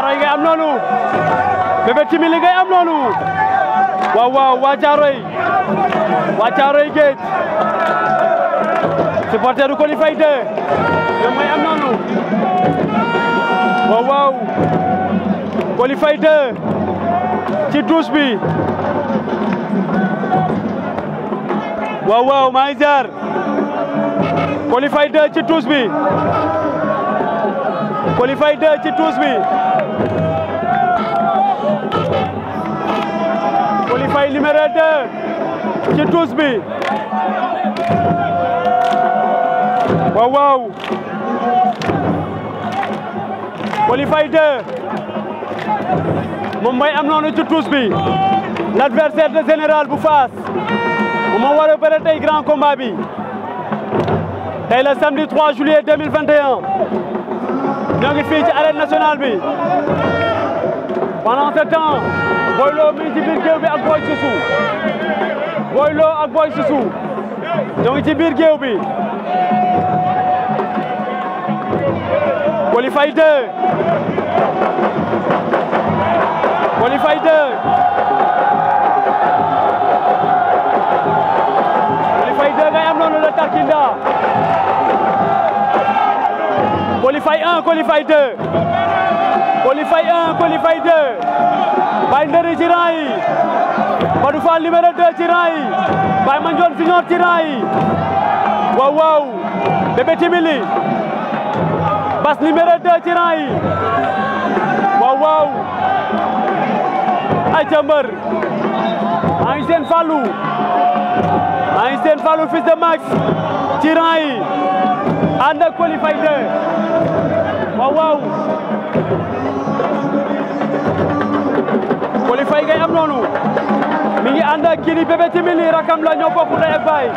Caaroy ngay am noonu Bébé Timili ngay am noonu waaw waaw waa Caaroy waa Caaroy géej supporter du Coly Faye 2 ñoom ngay am noonu waaw waaw Coly Faye 2 ci douche bi waaw waaw maa ngi ziar Coly Faye 2 ci douche bi Coly Faye 2 ci douche bi Coly Faye numéro 2 ci douche bi waaw waaw Coly Faye 2 moom mooy am noonu ci douche bi l'adversaire de général bu Fass moom moo war a bëre tey grand combat bi tey le samedi 3 juillet 2021 ñoo ngi fii ci arène nationale bi pendant ce temps Boy Lo mi ngi ci biir géew bi ak Boy Susu Boy Lo ak Boy Susu ñoo ngi ci biir géew bi Coly Faye 2 Coly Faye 2 Coly Faye 2 ngay am noonu la Tarkinda Coly Faye 1 Coly Faye 2 Coly Faye 1 Coly Faye 2 Baye Ndëri ci rang yi Badou Fall numéro 2 ci rang yi Baye Mandione Senior ci rang yi waaw waaw Bébé Timili Bas numéro 2 ci rang yi waaw waaw ay ca mbër maa ngi seen Fallou maa ngi seen Fallou fils de Max ci rang yi ànd ak Coly Faye 2 waaw waaw Coly Faye ngay am noonu mi ngi ànd ak kii di Bébé Timili rakam la ñoo bokk ndey ak baay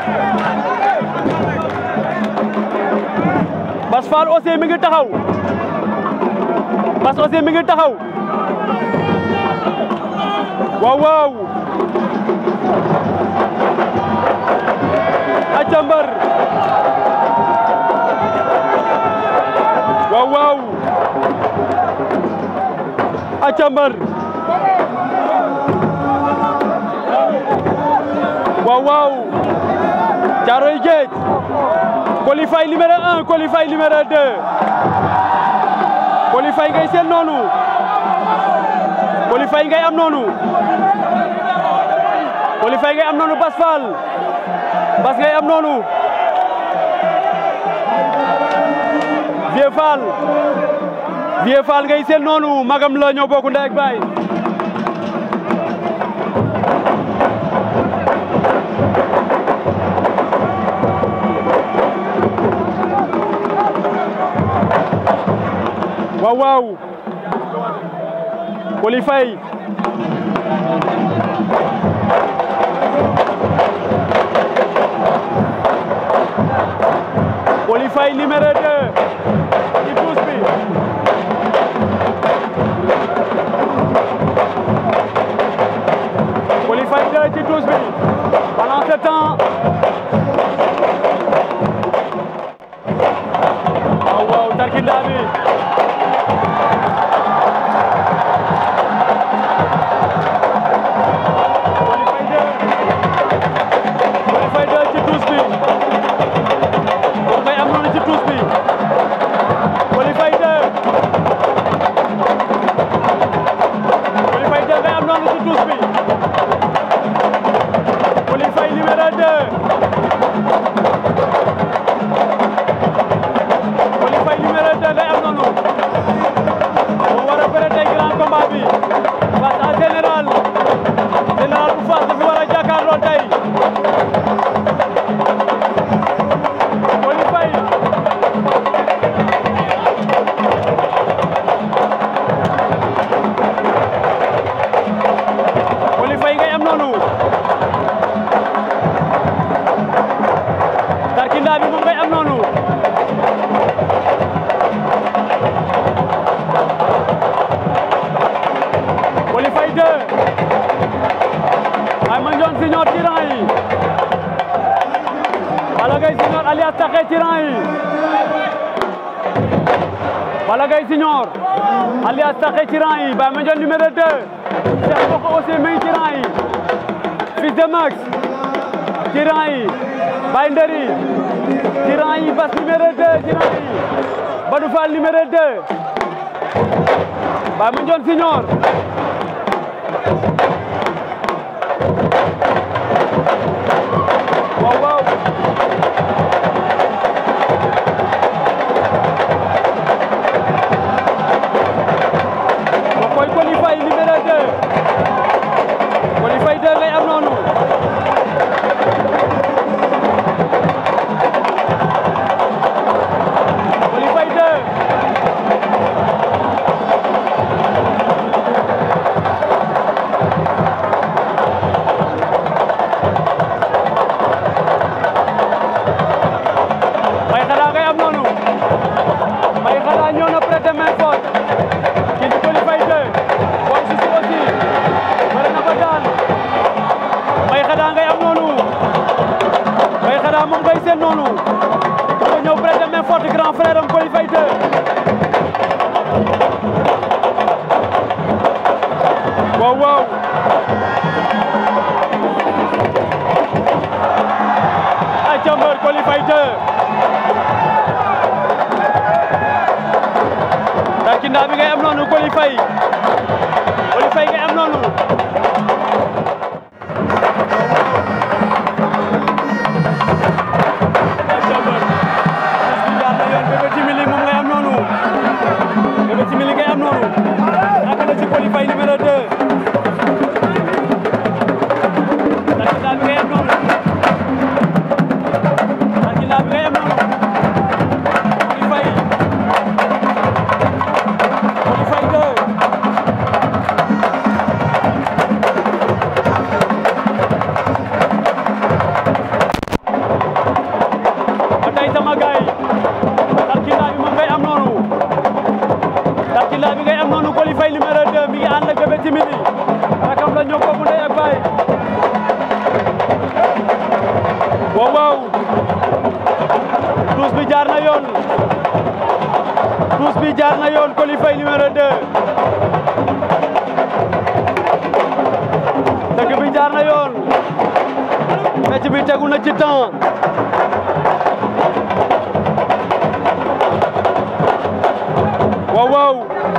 Bas Fall aussi mi ngi taxaw Bas aussi mi ngi taxaw waaw waaw acca mbër waaw waaw acca mbër waaw waaw Caaroy Géej Coly Faye numéro 1 Coly Faye numéro 2 Coly Faye ngay seen noonu Coly Faye ngay am noonu Coly Faye ngay am noonu Bas Fall Bas ngay am noonu Vieux Fall Vieux Fall ngay seen noonu magam la ñoo bokk ndey ak baay waaw waaw Coly Faye Coly Faye numéro 2 ci pousse bi Coly Faye 2 ci pousse bi pendant ce temps waaw waaw Tarkinda bi Coly Faye 2 ci douche bi moom ngay am noonu ci douche bi Coly Faye 2 Coly Faye 2 ngay am noonu ci douche bi Coly Faye numéro 2 Coly Faye numéro 2 ngay am noonu moo war a bëre tey grand combat bi face à général général bu Fass dafa war a jàkkaarloo tey Coly Faye Coly Faye ngay am noonu Tarkinda bi moom ngay am noonu Coly Faye 2 Baye Mandione Senior ci rang yi Balla Gaye Senior alias Taxe ci rang yi Balla Gaye Senior alias Taxe ci rang yi Baye Mandione numéro 2 Cheikh Boko aussi mi ngi ci rang yi Fils de Max ci rang yi Baye Ndëri ci rang yi Bass numéro 2 ci rang yi Badou Fall numéro 2 Baye Mandione Senior waaw waaw ma koy Coly Faye numéro 2 Coly Faye 2 ngay am noonu Coly Faye 2 may xanaa ngay am noonu may xanaa ñëw na prêté main forte kii di Coly Faye 2 booy si si aussi bëri na ba daan may xanaa ngay am noonu may xanaa moom ngay seen noonu dafa ñëw prêté main forte grand frère am Coly Faye 2 waaw waaw ay jàmbar Coly Faye 2 Tarkinda bi ngay am noonu Coly Faye Coly Faye ngay am noonu Bébé Timili moom ngay am noonu Bébé Timili ngay am noonu naka la ci Coly Faye numéro 2 Tarkinda bi ngay am noonu Tarkinda bi ngay am noonu Coly Faye Coly Faye 2 ba tey sama gaay Tarkinda bi moom ngay am noonu Tarkinda bi ngay am noonu Coly Faye numéro 2 mi ngi ànd ak Bébé Timili rakam la ñoo bokk ndey ak baay waaw waaw tuus bi jaar na yoon tuus bi jaar na yoon Coly Faye numéro 2 dëgg bi jaar na yoon fecc bi tegu na ci temps waaw waaw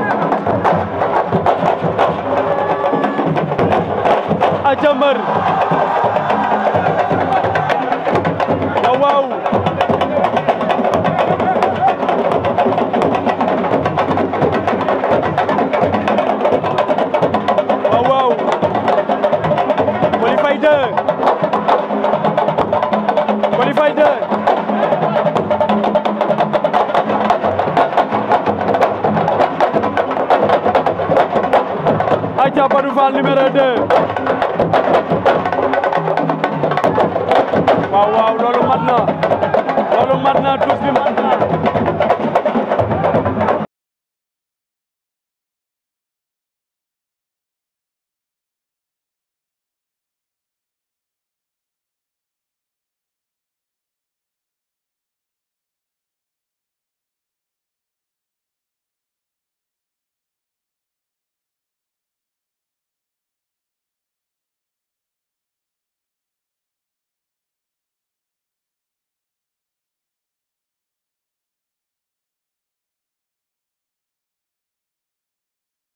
a jàmbar waaw waaw waaw waaw Coly Faye 2 Coly Faye 2 Aja Badou Fall numéro 2 waaw waaw loolu mat na loolu mat na tous bi mat na